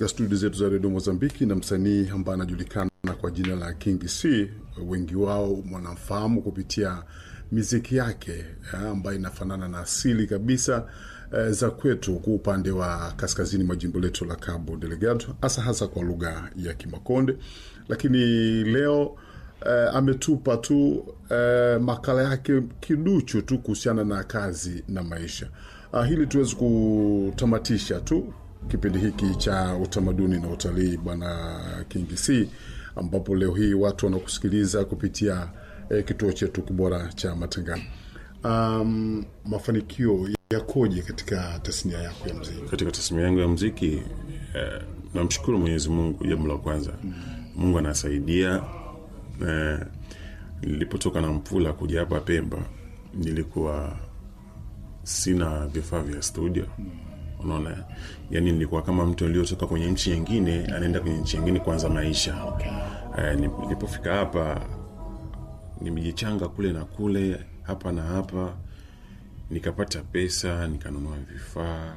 katika studio zetu za redio Mozambiki na msanii ambaye anajulikana kwa jina la King C. Wengi wao wanamfahamu kupitia miziki yake eh, ambayo inafanana na asili kabisa eh, za kwetu kwa upande wa kaskazini mwa jimbo letu la Cabo Delgado, hasa hasa kwa lugha ya Kimakonde. Lakini leo eh, ametupa tu eh, makala yake kiduchu tu kuhusiana na kazi na maisha. Ah, hili tuwezi kutamatisha tu kipindi hiki cha utamaduni na utalii, bwana King C, ambapo leo hii watu wanakusikiliza kupitia eh, kituo chetu kibora cha matangazo. Um, mafanikio yakoje katika tasnia yako ya mziki? katika tasnia yangu ya mziki eh, namshukuru Mwenyezi Mungu. Jambo la kwanza, Mungu anasaidia. Eh, nilipotoka na Mpula kuja hapa Pemba, nilikuwa sina vifaa vya studio. Unaona, yani nilikuwa kama mtu aliyotoka kwenye nchi nyingine anaenda kwenye nchi nyingine kuanza maisha. Eh, nilipofika hapa nimejichanga kule na kule, hapa na hapa, nikapata pesa, nikanunua vifaa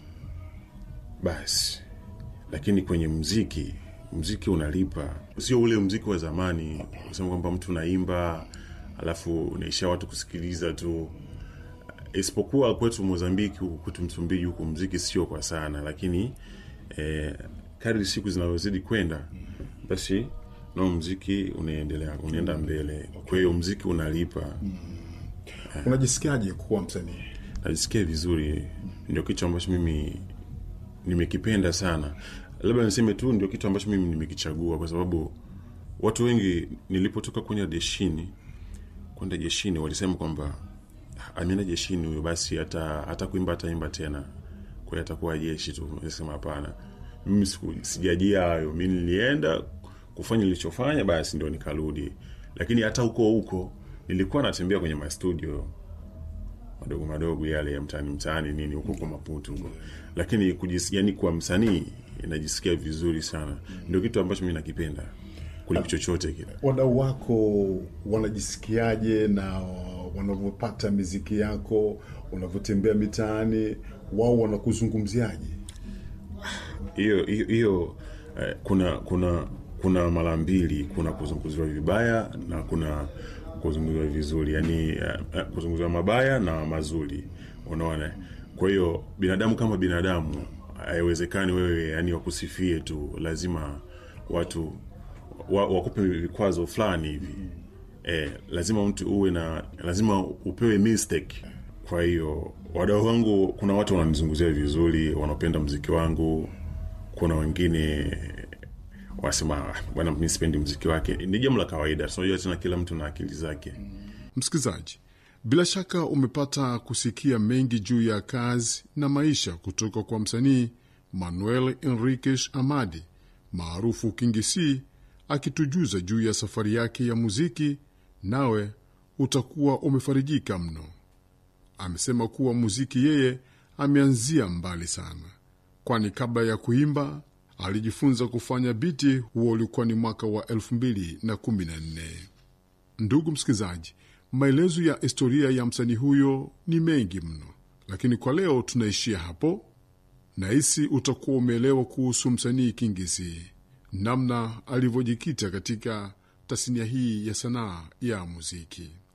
basi. Lakini kwenye mziki, mziki unalipa, sio ule mziki wa zamani kusema kwamba mtu unaimba alafu unaishia watu kusikiliza tu isipokuwa kwetu Mozambiki, huku kwetu Msumbiji huku mziki sio kwa sana, lakini eh, kadri siku zinavyozidi kwenda basi nao mziki unaendelea unaenda mbele. Kwa hiyo mziki unalipa. Unajisikiaje kuwa msanii? Najisikia vizuri, ndio kitu ambacho mimi nimekipenda sana. Labda niseme tu ndio kitu ambacho mimi nimekichagua, kwa sababu watu wengi nilipotoka kwenye jeshini kwenda jeshini walisema kwamba ameenda jeshini huyo, basi hata hata kuimba ataimba tena, kwa hiyo atakuwa jeshi tu. Nasema hapana, mimi siku- sijajia hayo. Mi nilienda kufanya nilichofanya, basi ndio nikarudi. Lakini hata huko huko nilikuwa natembea kwenye mastudio madogo madogo yale ya mtaani mtaani nini huko kwa Maputo huko, lakini kujis, yani kwa msanii najisikia vizuri sana. Ndio kitu ambacho mi nakipenda kuliko chochote kile. Wadau wako wanajisikiaje na wanavyopata miziki yako, unavyotembea mitaani, wao wanakuzungumziaje? hiyo hiyo hiyo eh, kuna kuna kuna mara mbili, kuna kuzungumziwa vibaya na kuna kuzungumziwa vizuri, yani eh, eh, kuzungumziwa mabaya na mazuri, unaona. Kwa hiyo binadamu kama binadamu, haiwezekani wewe yani wakusifie tu, lazima watu wa, wakupe vikwazo fulani hivi eh, lazima mtu uwe na lazima upewe mistake. Kwa hiyo wadau wangu, kuna watu wananizungumzia vizuri, wanapenda mziki wangu, kuna wengine wasema "Ah, bwana, mi sipendi mziki wake. Ni jambo la kawaida, tunajua tena, kila mtu na akili zake. Msikilizaji, bila shaka umepata kusikia mengi juu ya kazi na maisha kutoka kwa msanii Manuel Enriquez Amadi maarufu King C akitujuza juu ya safari yake ya muziki, nawe utakuwa umefarijika mno. Amesema kuwa muziki yeye ameanzia mbali sana, kwani kabla ya kuimba alijifunza kufanya biti. Huo ulikuwa ni mwaka wa 2014. Ndugu msikilizaji, maelezo ya historia ya msanii huyo ni mengi mno, lakini kwa leo tunaishia hapo. Nahisi utakuwa umeelewa kuhusu msanii Kingisi, namna alivyojikita katika tasnia hii ya sanaa ya muziki.